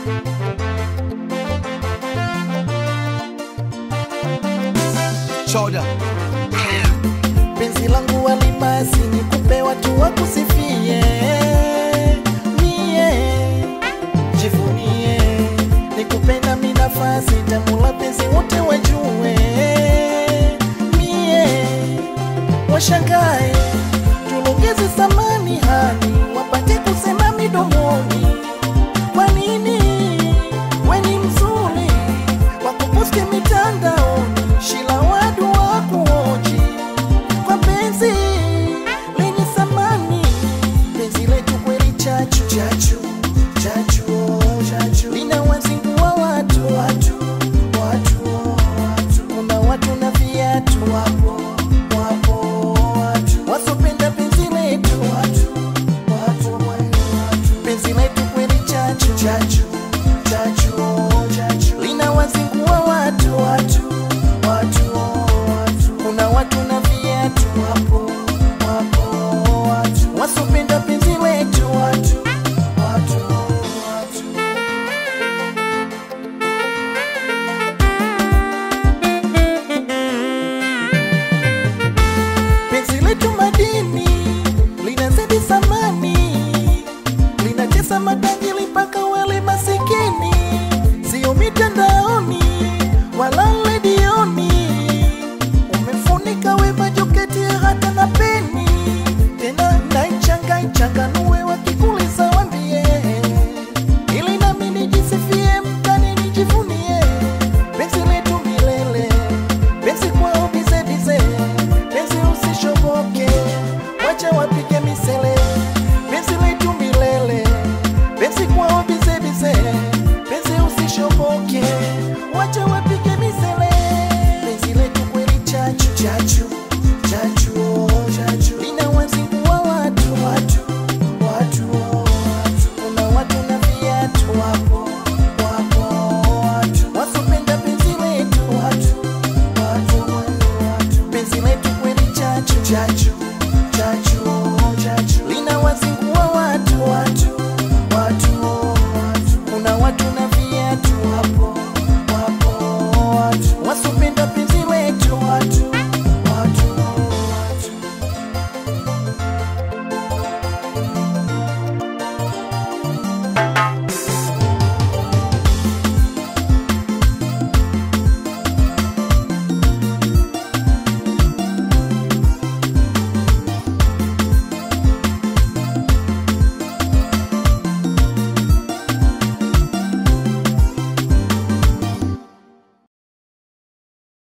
Choda. penzi langu walibasi nikupe watu wakusifie mie jivunie nikupenda mi nafasi tamula penzi wote wajue mie washangae tulongeze samani hali wapate kusema midomoni kwa nini weni mzuri wakuposti mitandaoni shila wadu wakuoji kwa penzi lenye samani penzi letu kweli chachu chachu chachu oh, chachu linawazingua watu watu watu oh, watu kuna watu na viatu wapo wapo watu wasopenda penzi letu watu watu watu penzi letu kweli chachu chachu chachu oh, chachu linawazingua watu watu watu oh, watu kuna watu na viatu wapo wapo watu wasopenda penzi letu watu watu watu penzi letu madini linazidi samani linatesa matajiri mpaka wale masikini sio mitandao